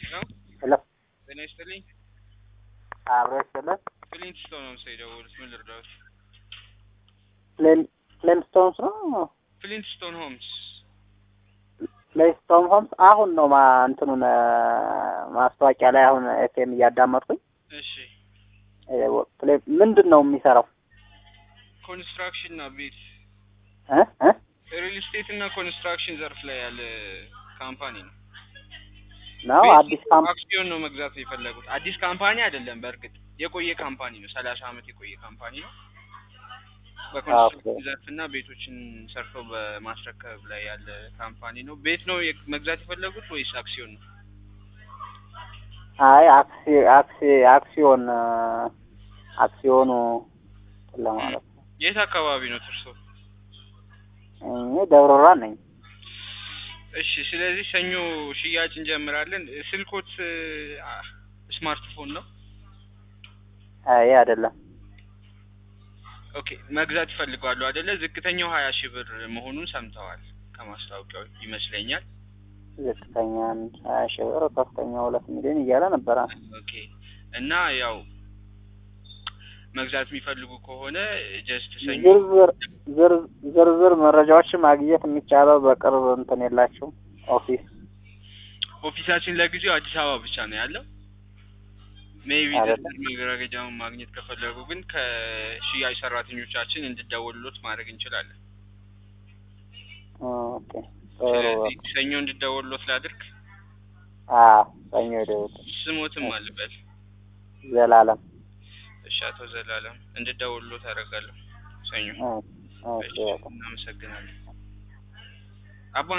ነው። ሄሎ ጤና ይስጥልኝ። አብሮ ይስጥልን። ፍሊንትስቶን ነው ሰው የደወሉት። ምን ልርዳዎት? ፕሌን ፕሌንስቶንስ ነው ፍሊንትስቶን ሆምስ። ፕሌንስቶን ሆምስ አሁን ነው ማ እንትኑን ማስታወቂያ ላይ አሁን ኤፍኤም እያዳመጥኩኝ እሺ እ ፕሌ- ምንድን ነው የሚሰራው ኮንስትራክሽን እና ቤት እ እ ሪል ስቴት እና ኮንስትራክሽን ዘርፍ ላይ ያለ ካምፓኒ ነው። ነው ቤት አዲስ ካምፕ አክሲዮን ነው መግዛት የፈለጉት። አዲስ ካምፓኒ አይደለም። በእርግጥ የቆየ ካምፓኒ ነው። ሰላሳ አመት የቆየ ካምፓኒ ነው። በኮንስትራክሽን ኦኬ። ዘርፍ እና ቤቶችን ሰርቶ በማስረከብ ላይ ያለ ካምፓኒ ነው። ቤት ነው የ- መግዛት የፈለጉት ወይስ አክሲዮን ነው? አይ አክሲ አክሲ አክሲዮን እ፣ አክሲዮኑ እንትን ለማለት ነው። የት አካባቢ ነው እርሶ? እኔ ደብረ ብርሃን ነኝ። እሺ፣ ስለዚህ ሰኞ ሽያጭ እንጀምራለን። ስልኮት አ፣ ስማርትፎን ነው? አይ አይደለም ኦኬ፣ መግዛት ይፈልጋሉ አይደለ? ዝቅተኛው ሀያ ሺህ ብር መሆኑን ሰምተዋል ከማስታወቂያው ይመስለኛል። ዝቅተኛ አንድ ሀያ ሺህ ብር ከፍተኛ ሁለት ሚሊዮን እያለ ነበረ። ኦኬ እና ያው መግዛት የሚፈልጉ ከሆነ ጀስት ሰኞ ዝርዝር ዝር- ዝርዝር መረጃዎችን ማግኘት የሚቻለው በቅርብ እንትን የላችሁም ኦፊስ ኦፊሳችን ለጊዜው አዲስ አበባ ብቻ ነው ያለው። ሜይቢ አይደለም። ዝርዝር መረጃውን ማግኘት ከፈለጉ ግን ከሽያጭ ሰራተኞቻችን እንድደወሉሎት ማድረግ እንችላለን። ኦኬ ጥሩ ስለዚህ ሰኞ እንድደወሉሎት ላድርግ። አዎ ሰኞ ደውል ስሞትም አልበል። ዘላለም እሺ፣ አቶ ዘላለም እንድደውሉሎት አደርጋለሁ ሰኞ። ኦኬ እሺ፣ ኦኬ እናመሰግናለን። አባ